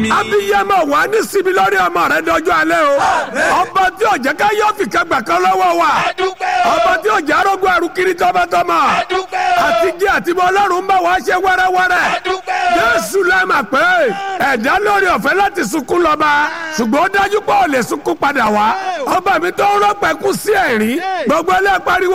mi. abiyamọ wà ní síbi lórí ọmọ rẹ dọjọ́ alẹ́ o ọba tí ò jẹ́ ká yọ fìkà gbà kan lọ́wọ́ wa ọba tí ò jẹ́ arógbó arúkiri tọmọtọmọ àti jẹ́ àti bọ́ ọlọ́run bá wa ṣe wẹ́rẹ́wẹ́rẹ́ jésù lẹ́mà pé ẹ̀dá lórí ọ̀fẹ́ láti sunkún lọ́ba ṣùgbọ́n ó dájú pé ò lè sunkún padà wá ọba mi tó ń rọ́pẹ́ kú sí ẹ̀rín gbogbo ẹlẹ́ pariwo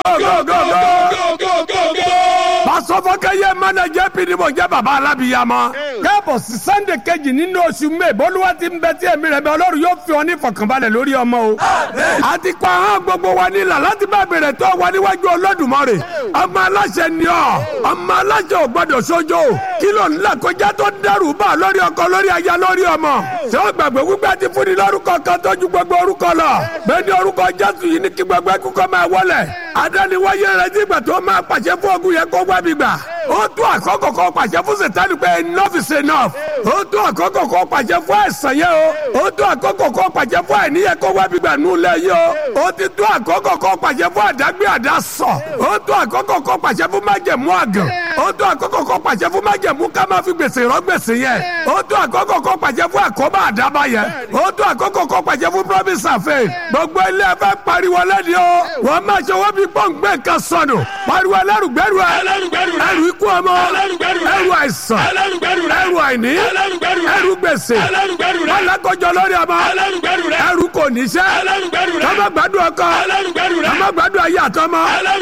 gógógógógó pàṣọfọkẹyẹ mẹnẹjẹ pdp jẹ baba alábìyamọ káàbọ̀ sí sunday kejì nínú oṣù may bólúwa ti ń bẹ tí èmi rẹ bẹ ọlọ́run yóò fi ọ ní ìfọ̀kànbalẹ̀ lórí ọmọ o àti kọ́ ahọ́n gbogbo wa nílà láti bá bèrè tó wà níwájú olódùmarè ọmọ aláṣẹ ni ọ ọmọ aláṣẹ ò gbọdọ̀ sójó kí ló ń là kọjá tó dẹrù bá lórí ọkọ lórí aya lórí ọmọ ṣé ó gbàgbé wípé ti fún ni lórúkọ kan tó ju gbogbo orúkọ lọ bẹ́ẹ̀ ni orúkọ jésù yìí ní kí gbogbo ẹkú kọ́ máa wọlé adániwáyé rẹ nígbà tó máa pàṣẹ fún ogun yẹn kó wá mi gbà ó tó àkókò kan pàṣẹ fún sètánì pé enough is enough ó tó àkókò kan pàṣẹ fún àìsàn yẹn o ó tó àkókò kan pàṣẹ fún àìníyẹ kó wá mi gbà nù lẹ yìí o ó ti tó àkókò kan pàṣẹ fún àdágbé àdásọ ó tó àkókò kan pàṣẹ fún májẹ̀mú àgàn ó tó àkókò kan pàṣẹ fún májẹ̀mú ká máa fi gbèsè rọ gbèsè yẹn ó tó àkókò kan pàṣẹ fún àkóbá àdábá yẹn ó tó àkókò kan pàṣẹ fún promise àfẹ gbogbo ilé ẹfẹ pariwo lẹni o wọn máa ṣe wọn bí pọ́ǹgbẹ́ nǹkan sọnù pariwo ẹlẹ́rùgbẹ́rù ẹ ẹrù ikú ọmọ ẹrù àìsàn ẹrù àìní ẹrù gbèsè alákọjọ lórí ọmọ ẹrù kò níṣẹ́ tọ́mọ gbádùn ọkọ tọ́mọ gbádùn ayé àtọmọ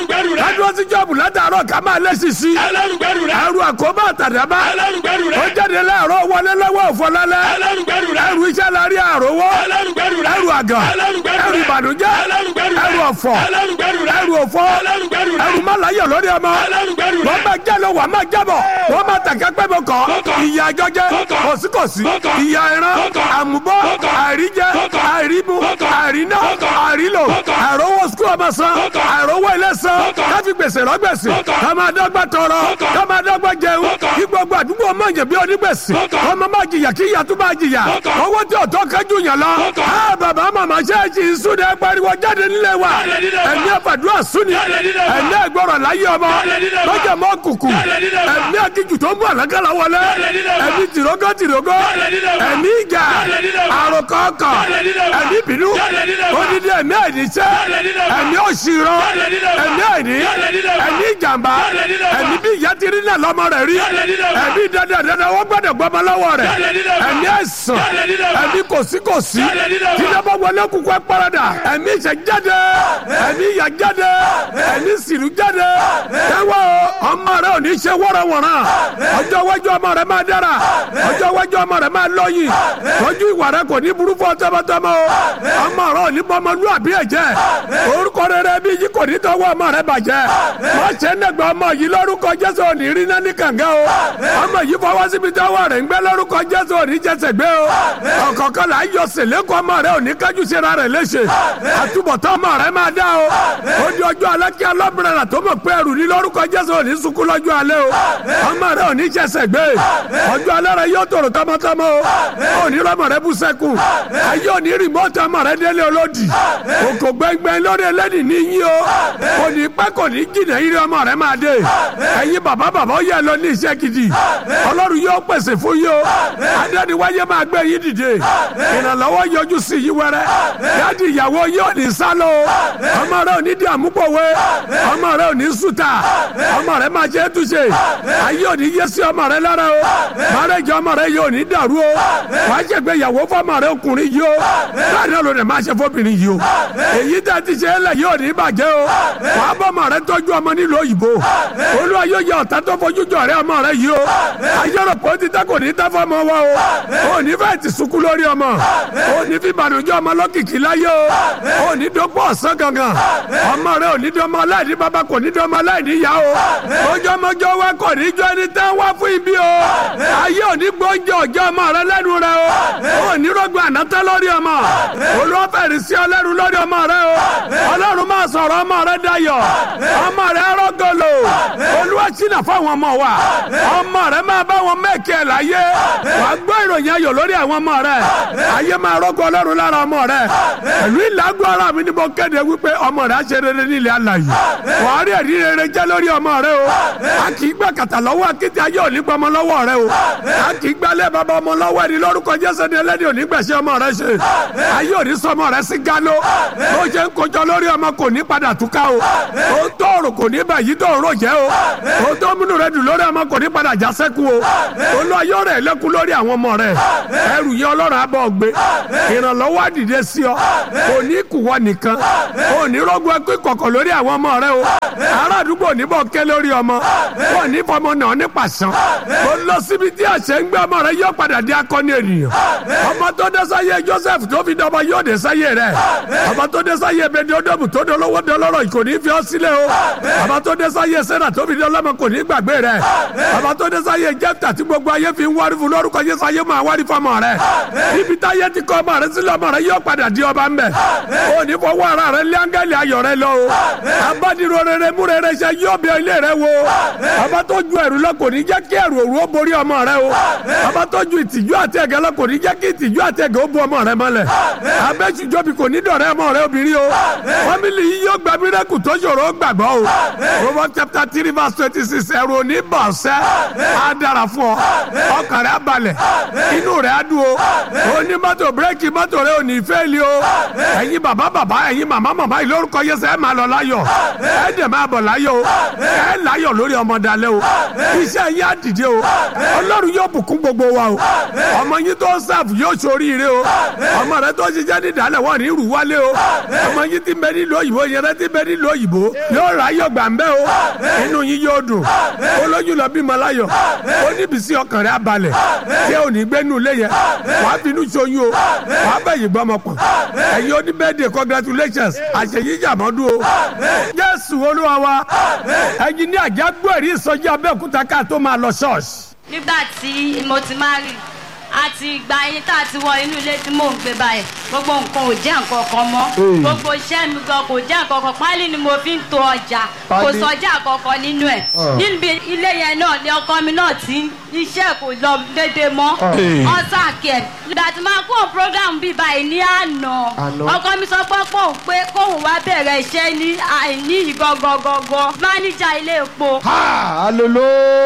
ládùn sí jọ́ọ̀bù látàárọ̀ ká máa lé sisi ẹrù àkóbá àtàdábá ó jáde láàárọ̀ wọlé lọ́wọ́ òfọlálẹ́ ẹrù iṣẹ́ lárí àrówó ẹrù àgàn ẹrù ìbànújẹ́ ẹrù ọ̀fọ̀ ẹrù òfò ẹrù mọ́láyọ̀ lórí ọmọ wọ́n máa jẹ́ lọ wà máa jábọ̀ wọ́n máa tàkẹ́ pẹ́ bọ̀ kọ́ ìyá àjọjẹ́ kòsíkòsí ìyá ẹran àmúbọ́ àìríjẹ àìrímu àìríná àìrílò àìrówó sukú ọmọ san àìrówó ilé san káfí gbèsè rọ́gbèsè kọ́mọ adọ́gba tọrọ kọ́mọ adọ́gba jẹun kí gbogbo àdúgbò ọmọ yẹn bí onígbèsè ọmọ máa jìyà kí ìyá tó máa jìyà owó tí ọ̀tọ́ kájú yàn lọ. bàbá màmá ṣẹ́ẹ̀ṣì ìsúnni pariwo jáde nílé wa ẹ̀mí àfàdúrà súnni ẹ̀mí ẹ̀gbọ́rọ̀ láyé ọmọ lọ́jà mọ́ kùkù ẹ̀mí akíjù tó ń bọ̀ àlákàlà wọlé ẹ̀mí tìrógó tìrógó ẹ̀mí ìjà àròkọ̀ọ̀kọ̀ ẹ̀mí bínú odidi ẹ̀mí àìníṣẹ́ ẹ̀mí òṣìrọ̀ ẹ̀mí àìní ẹ̀mí ìjàmbá ẹ̀mí bí ìyá ti rí náà lọ́mọ rẹ̀ rí ẹ̀mí dandan dandan wọ́n gbọ́dọ̀ gbọ́mọ lọ́wọ́ rẹ̀ ẹ̀mí ẹ̀sán ẹ̀mí kòsíkòsí tíjọba wọlé kúkú ẹ̀ parada ẹ̀mí ìṣẹ̀ jáde ẹ̀mí ìyà jáde ẹ̀mí sìrù jáde tẹ́wọ́ ọmọ rẹ ò ní ṣe wọ́rọ̀wọ̀rọ̀ ọjọ́ iwájú ọmọ rẹ máa dára ọjọ́ iwájú ọmọ rẹ máa lọ́yìn tọ́jú ìwà rẹ kò ní burú fún tọmọtọmọ o ọmọ rẹ ò ní bọmọlúwàbí ẹ̀jẹ̀ orúkọ rere bí yìí kò ní tọwọ́ ọmọ rẹ bàjẹ́ wọ́n ṣe ń dẹ̀gbẹ́ ọmọ yìí lórúkọ jésù ò ní rí náà ní kànga o ọmọ yìí fọwọ́ síbi tọwọ́ rẹ̀ ń gbẹ́ lórúkọ jésù ò ní jẹsẹ̀ gbé o ọ̀kọ̀ọ̀kan là ń yọ sèlékọ́ ọmọ rẹ ò ní kájú síra rẹ̀ léṣe àtúbọ̀tán ọmọ rẹ máa dá o ó di ọjọ́ alẹ́ kí ọlọ́bìnrin rà tó mọ̀ pé ẹrù ní lórúkọ jésù ò ní sunkún lọ́jọ́ alẹ́ o ọmọ rẹ ò ní jẹsẹ̀ gbé ọjọ́ alẹ́ rẹ yóò tòrò tọmọtọmọ o ò ní rọmọ rẹ bú sẹ́kù ayé ò ní rìmọ́tì ọmọ rẹ délé olódì òkò gbẹngbẹng lórí ẹlẹ́dì ní yín o kò ní pẹ́ kò ní jìnnà yín ọmọ rẹ máa dé ẹ̀yin bàbá bàbá ó yẹ lọ ní iṣẹ́ gidi ọlọ́run yóò pèsè fún yín o adẹ́niwáyé máa gbé yín dìde ìrànlọ́wọ́ yọjú sí yín wẹ́rẹ́ yáàdì ìyàwó yín ò ní sálọ ọmọ rẹ ò ní di àmúpọ̀wé ọmọ rẹ ò ní sùtà ọmọ rẹ máa jẹ́ túnṣe ayé ò ní yé sí ọmọ rẹ lára o márẹ́jọ ọmọ rẹ yóò ní dàrú o wà á ṣègbè ìyàwó fọmọ rẹ ọkùnrin yìí o láàrin ọ̀rọ̀ rẹ máa ṣe fóbìnrin yìí o èyí tá a ti ṣe é lẹ̀ yóò ní bàjẹ́ o wà á bọ́ ọmọ rẹ tọ́jú ọmọ nílùú òyìnbó olúwa yóò yẹ ọ̀tá tó fojú jọ rẹ ọmọ rẹ yìí o ayọ̀rọ̀ pọ̀ ti tá kò ní tá fọmọ wa o ò ní fẹ́ ti sunkún lórí ọmọ ò ní fi bànújẹ́ ọmọ lọ́kìkí láyé o ò ní dọ́gbọ́ ọ̀sán gangan ọmọ rẹ ò ní dọ́mọ aláìní bàbá kò ní dọ́mọ aláìní ìyá o ojúmọjọ wa kò ní jọ ẹni tẹ́ wá fún ibi o ayé ò ní gbọ́njẹ ọjọ́ ọmọ rẹ lẹ́nu rẹ o ò ní rọ́gbọ́ ànátẹ́ lórí ọmọ olùwọ́fẹ̀rì sí ọlẹ́rù lórí ọmọ rẹ o ọlọ́run máa sọ̀rọ̀ ọmọ rẹ dayọ̀ ọmọ rẹ rọ́gọ́lò olúwa ṣìnà fáwọn ọmọ wa ọmọ rẹ máa bá wọn mẹ́kẹ́ láyé wàá gbọ́ ìròyìn ròyìn ayọ̀ lórí àwọn ọmọ rẹ ayé máa rọ́gọ́ ọlọ́run lára ọmọ rẹ pẹ̀lú ìlágùn ara mi ni mo kéde wípé ọmọ rẹ á ṣe rere nílẹ̀ alàyè wàá rí ẹ̀rí rere jẹ́ lórí ọmọ rẹ o a kì í gbà kàtà lọ́wọ́ akéde ayé òní gbọmọ lọ́wọ́ rẹ o a kì í gbálẹ̀ bàbá ọmọ lọ́wọ́ ẹni lórúkọ jésù ni ẹlẹ́ni òní gbẹ̀ṣẹ̀ ọmọ rẹ ṣe ayé òní sọmọ rẹ sí gánó bó ṣe ń kojọ lórí ọmọ kò ní padà túká o ó tó òrò kò ní bàyí tó òrò jẹ́ o ó tó múnú rẹ dùn lórí ọmọ kò ní padà já sẹ́kù o olú ayé rẹ̀ lẹ́kùn lórí àwọn ọmọ rẹ ẹrù yẹn ọlọ́run abọ́ gbé ìrànlọ́wọ́ àdìde sí ọ kò ní kùwọ́ nìkan kò ní rọ́gbọ́ ẹkú ìkọ̀kọ̀ lórí àwọn ọmọ rẹ o ará àdúgbò níbọ̀ ké lórí ọmọ kò ní fọmọ náà ní pàṣán kò lọ síbi tí àṣẹ ń gbé ọmọ rẹ yóò padà di akọni ènìyàn ọmọ tó dé sáyé Joseph tó fi dọmọ yóò dé sáyé rẹ ọmọ tó dé sáyé bẹni ọdọọmù tó dolówó dọlọ́rọ̀ kò ní fi ọ sílẹ̀ o ọmọ tó dé sáyé Sẹ́nà tó fi dọlọ́mọ kò ní gbàgbé rẹ ọmọ tó dé sáyé Jẹ́fítà tí gbogbo ayé fi ń wárí fún lórúkọ Jésù ayé máa wárí fọmọ rẹ ibi táyé ti kọ ọmọ rẹ sílẹ̀ ọmọ rẹ yóò padà di ọba ń bẹ o ní fọwọ́ ara rẹ lé áńgẹ́lì ayọ̀ rẹ lọ o abádìrò rere mú rere ṣe yóò bí ilé rẹ wo ọba tó ju ẹrù lọ kò ní jẹ́ kí ẹrù òru ó borí ọmọ rẹ o ọba tó ju ìtìjú àti ẹ̀gẹ́ lọ kò ní jẹ́ kí ìtìjú àti ẹ̀gẹ́ ó bu ọmọ rẹ mọ́lẹ̀ abẹ́sùjọ́bi kò ní dọ̀rẹ́ ọmọ rẹ obìnrin o fámìlì yìí yóò gba mírẹ́kù tó ṣòro ó gbàgbọ́ o Proverbs chapter three verse twenty six ẹrù òní bọ̀ ṣẹ́ á dára fún ọ ọkàn rẹ á balẹ̀ inú rẹ á dùn o òní mọ́tò bírèkì mọ́tò rẹ ò ní fẹ́ẹ̀lì o ẹ̀yin bàbá bàbá ẹ̀yin màmá màmá yìí lórúkọ Jésù ẹ̀ máa lọ láyọ̀ ẹ̀ dẹ̀ máa bọ̀ láyọ̀ o ẹ̀ láyọ̀ lórí ọmọ dalẹ̀ o iṣẹ́ yín á dìde o Ọlọ́run yóò bùkún gbogbo wa o ọmọ yín tó sáàfù yóò ṣoríire o ọmọ rẹ tó ṣiṣẹ́ ní ìdálẹ̀ wọ́n ní ìrù wálé o ọmọ yín ti bẹ nílùú òyìnbó yẹn rẹ ti bẹ nílùú òyìnbó yóò rà ayọ̀ gbà ń bẹ́ o inú yín yóò dùn olójú lọ bímọ láyọ̀ ó níbi sí ọkàn rẹ abalẹ̀ tí ò ní gbẹ́nu lé yẹn wàá finú ṣoyún o wàá bẹ̀yìn gbọ́mọ pọ̀ ẹ̀yin oníbẹ̀dẹ̀ congratulations àṣeyí jàmọ́dún o Jésù Olúwa wa ẹ̀yin ní àjágbó ẹ̀rí ìsọjí Abẹ́òkúta ká tó máa lọ ṣọ́ọ̀ṣì. nígbà tí mo ti máa rí àti ìgbà yín tá a ti wọ inú ilé tí mò ń gbé báyìí gbogbo nǹkan ò jẹ́ nǹkan kan mọ́ gbogbo iṣẹ́ mi gan kò jẹ́ nǹkan kan pálí ni mo fi ń to ọjà kò sọjà kankan nínú ẹ̀ níbi ilé yẹn náà ni ọkọ mi náà ti iṣẹ́ kò lọ déédéé mọ́ ọ̀sán kẹ̀ ìgbà tí máa kó program bíi báyìí ní àná ọkọ mi sọ pé kóun pé kóun wá bẹ̀rẹ̀ iṣẹ́ ní àìní ìgangangangan máníjà ilé epo. alolo.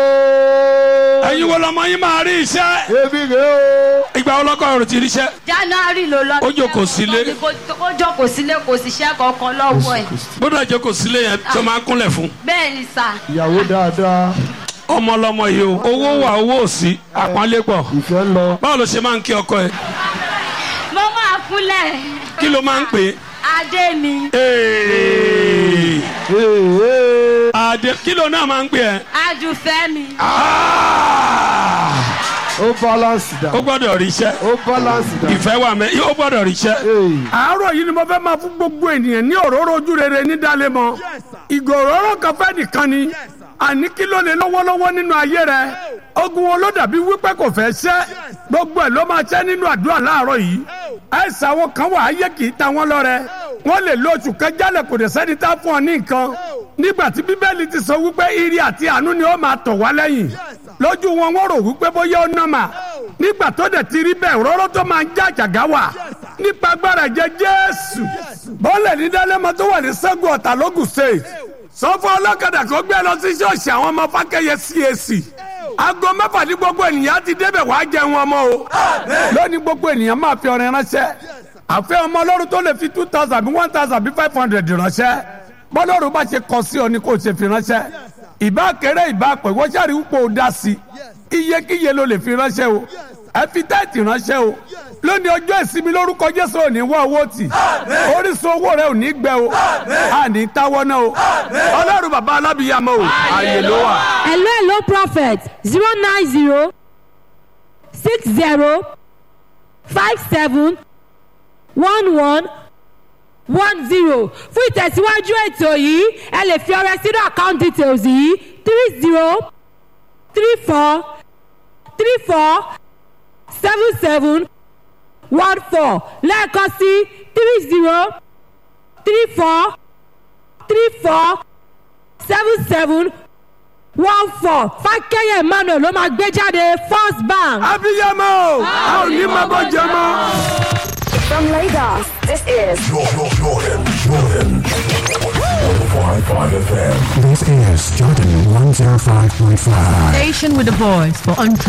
ẹ̀yin wo lọmọ yín máa rí iṣẹ́ ebi rè o. ìgbà ọlọ́kọ̀ ọ̀rọ̀ ti ríṣẹ́. january ló lọ. Ó jókòó sílé. ó jókòó sílé kò síṣẹ́ kankan lọ́wọ́ ẹ̀. gbọ́dọ̀ jókòó sílé yẹn tó máa ń kúnlẹ̀ fún. bẹ́ẹ̀ ni sà. ìyàwó dáadáa ọmọ lọmọ yìí o owó wà owó ò sí àpọ́nlé pọ̀ ìfẹ́ ń lọ. báwo ló ṣe máa ń kí ọkọ ẹ mo máa kúnlẹ̀. kí ló máa ń pè adé mi. é. Ee, ee. àdé kí ló náà máa ń pè ẹ́. adùnfẹ́ mi. ó balance dà. ó gbọ́dọ̀ ríṣẹ́ ó balance dà. ìfẹ́ wà mẹ́ ó gbọ́dọ̀ ríṣẹ́. Ee. àárọ̀ yìí ni mo fẹ́ máa fún gbogbo ènìyàn ní òróró ojú rere ní Dálémọ̀ ìgò òróró kan fẹ́ nìkan ni àní kí ló lè lọ́wọ́lọ́wọ́ nínú ayé rẹ ogun wo ló dàbí wípé kò fẹ́ ṣẹ́ gbogbo ẹ̀ ló máa ṣẹ́ nínú àdúrà láàárọ̀ yìí àìsàn àwọn kan wà ayé kì í ta wọ́n lọ́rẹ wọ́n lè lo oṣù kan jálẹ̀ kò dé sẹ́ni tá fún ọ ní nǹkan nígbà tí bíbélì ti sọ wípé ire àti àánú ni ó máa tọ̀ wá lẹ́yìn lójú wọn wọ́n rò wípé bóyá ó nọ́mà nígbà tó dẹ̀ ti rí bẹ́ẹ̀ rọ́rọ́ tó máa ń já àjàgá wà nípa agbára ẹ̀jẹ̀ Jésù bọ́ọ̀lẹ̀ ní Dálémọ̀ tó wà ní Ṣẹ́gun Ọ̀tà lógùn state sọ fún ọlọ́kadà kó gbé lọ sí ṣọ́ọ̀ṣì àwọn ọmọ Fákẹ́yẹ CAC aago mẹ́fà ní gbogbo ènìyàn ti débẹ̀ wàá jẹun ọmọ o lónìí gbogbo ènìyàn máa fi ọrẹ ránṣẹ́ àfẹ́ ọmọ ọlọ́run tó lè fi two thousand bí one thousand bí five hundred ránṣẹ́ bọ́lọ́run bá ṣe kọ sí ọ ni kò ṣe fi ránṣẹ́ ìbá kéré ìbá pẹ̀ wọ́n ṣàrí wípé o dá sí i iyekíye ló lè fi ránṣẹ́ o ẹ fi táìtì ránṣẹ́ o lónìí ọjọ́ ìsinmi lórúkọ Jésù ò ní wá owó tì orísun owó rẹ ò ní gbẹ o a ní táwọ́ náà o ọlọ́run bàbá alábìyàmọ́ o ààyè ló wà. hello hello prophet zero nine zero six zero five seven one one one zero fún ìtẹ̀síwájú ètò yìí ẹ lè fi ọrẹ sínú account details yìí three zero three four three four seven seven one four lẹ́ẹ̀kan sí three zero three four three four seven seven one four fákẹ́yẹ̀ emmanuel ló máa gbé jáde first bank. abiyamọ o a ò ní máa bọ́ jẹ mọ́. From Lagos, this is Jordan, Jordan, Jordan. 105.5 FM. This is Jordan 105.5. Station with a voice for